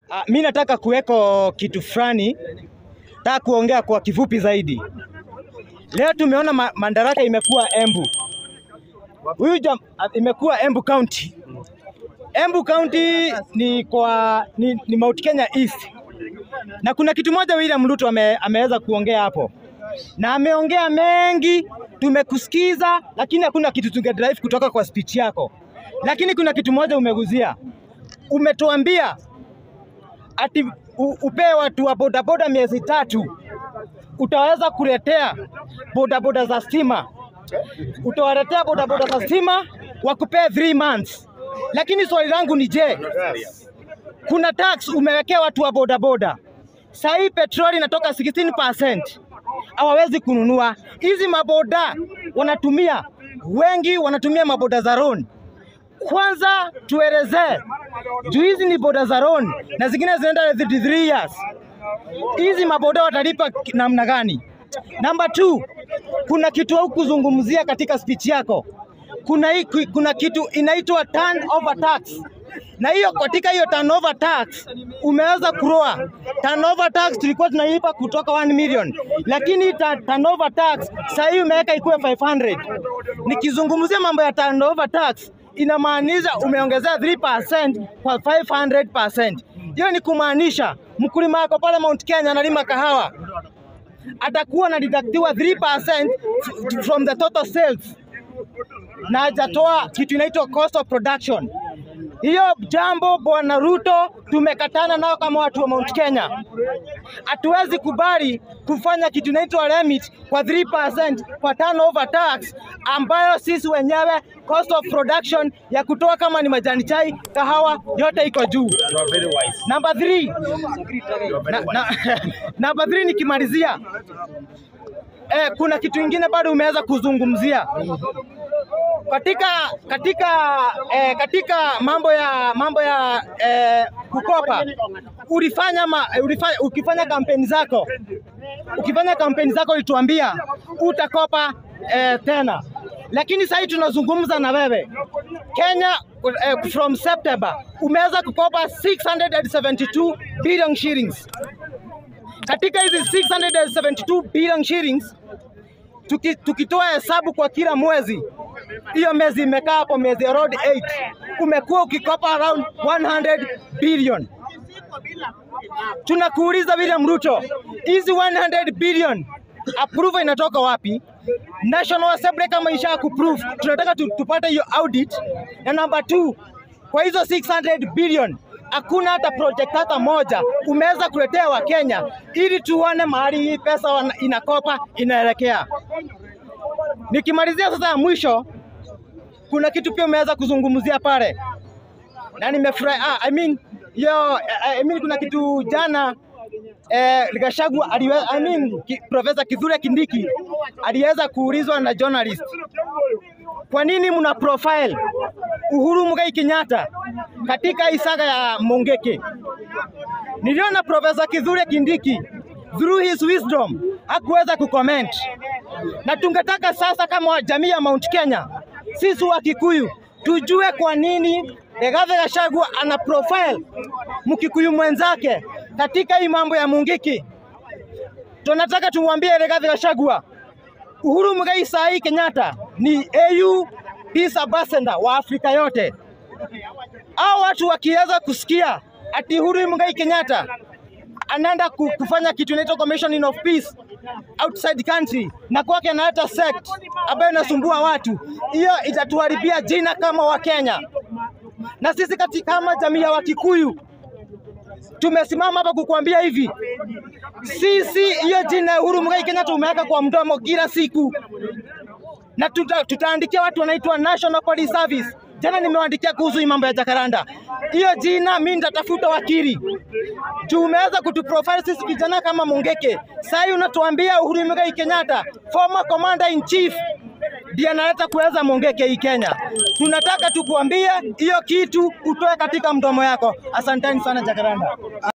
Uh, mi nataka kuweko kitu fulani, nataka kuongea kwa kifupi zaidi. Leo tumeona ma Madaraka imekuwa Embu, huyu jam imekuwa Embu County. Embu County ni kwa ni, ni Mount Kenya East, na kuna kitu moja William Ruto ame, ameweza kuongea hapo na ameongea mengi, tumekusikiza, lakini hakuna kitu tungedrive kutoka kwa speech yako. Lakini kuna kitu moja umeguzia, umetuambia ati u- upee watu wa bodaboda miezi tatu, utaweza kuletea bodaboda za stima, utawaletea bodaboda za stima wakupee 3 months. Lakini swali langu ni je, kuna tax umewekea watu wa bodaboda. Saa hii petroli inatoka 16%, hawawezi kununua. Hizi maboda wanatumia wengi, wanatumia maboda za loan. Kwanza tuelezee juu hizi ni boda za loan na zingine zinaenda 33 years. Hizi maboda watalipa ki- namna gani? Namba 2, kuna kitu haukuzungumzia katika speech yako. Kuna, hii, kuna kitu inaitwa turnover tax na hiyo katika hiyo turnover tax umeweza kuroa. Turnover tax tulikuwa tunalipa kutoka 1 million, lakini ta, turnover tax sasa hii umeweka ikuwe 500. Nikizungumzia mambo ya turnover tax inamaanisha umeongezea 3% kwa 500%. Hiyo ni kumaanisha mkulima wako pale Mount Kenya analima kahawa atakuwa anadidaktiwa 3% f- from the total sales na hajatoa kitu inaitwa cost of production. Hiyo jambo Bwana Ruto tumekatana nao kama watu wa Mount Kenya. Hatuwezi kubali kufanya kitu inaitwa limit kwa 3% kwa turnover tax ambayo sisi wenyewe cost of production ya kutoa kama ni majani chai, kahawa yote iko juu. You are very wise. Namba 3 You are na, very na, wise. namba 3 nikimalizia, eh, kuna kitu ingine bado umeweza kuzungumzia katika katika eh, katika mambo ya mambo ya eh, kukopa ulifanya, ma, ulifanya ukifanya kampeni zako ukifanya kampeni zako ulituambia utakopa eh, tena, lakini sasa hivi tunazungumza na wewe Kenya eh, from September umeweza kukopa 672 billion shillings. Katika hizi 672 billion shillings tuki, tukitoa hesabu kwa kila mwezi, hiyo miezi imekaa hapo miezi ya road 8 umekuwa ukikopa around 100 billion. Tunakuuliza William Ruto, hizi 100 billion approval inatoka wapi? National Assembly kama isha kuprove, tunataka tu, tupate hiyo audit. Na namba 2 kwa hizo 600 billion hakuna hata project hata moja umeweza kuletea Wakenya ili tuone mahali hii pesa wana- inakopa inaelekea. Nikimalizia sasa ya mwisho, kuna kitu pia umeweza kuzungumzia pale na nimefurahi. Ah, I mean, yo, I mean, kuna kitu jana eh, Gachagua aliwe, I mean, ki, Profesa Kithure Kindiki aliweza kuulizwa na journalist, kwa nini mna profile Uhuru Muigai Kenyatta katika hii saga ya Mongeke? Niliona Profesa Kithure Kindiki through his wisdom hakuweza kucomment, na tungetaka sasa kama jamii ya Mount Kenya, sisi wa Kikuyu tujue kwa nini Rigathi Gachagua ana profile Mkikuyu mwenzake katika hii mambo ya Mungiki. Tunataka tumwambie Rigathi Gachagua, Uhuru Muigai saa hii Kenyatta ni AU Peace Ambassador wa Afrika yote. Hao watu wakiweza kusikia ati Uhuru Muigai Kenyatta anaenda ku- kufanya kitu inaitwa Commission of Peace outside country na kwake analeta sect ambayo inasumbua watu, hiyo itatuharibia jina kama Wakenya. Na sisi kati kama jamii ya Wakikuyu tumesimama hapa kukuambia hivi, sisi hiyo jina ya Uhuru Muigai Kenyatta umeweka kwa mdomo kila siku, na tuta, tutaandikia watu wanaitwa National Police Service. Jana nimewaandikia kuhusu hii mambo ya Jakaranda. Hiyo jina mimi nitatafuta wakili juu umeweza kutuprofile sisi vijana kama Mungeke. Sasa hii unatuambia Uhuru Muigai Kenyatta, former commander in chief, ndiye analeta kuweza Mungeke hii Kenya. Tunataka tukuambie hiyo kitu utoe katika mdomo yako. Asanteni sana Jakaranda.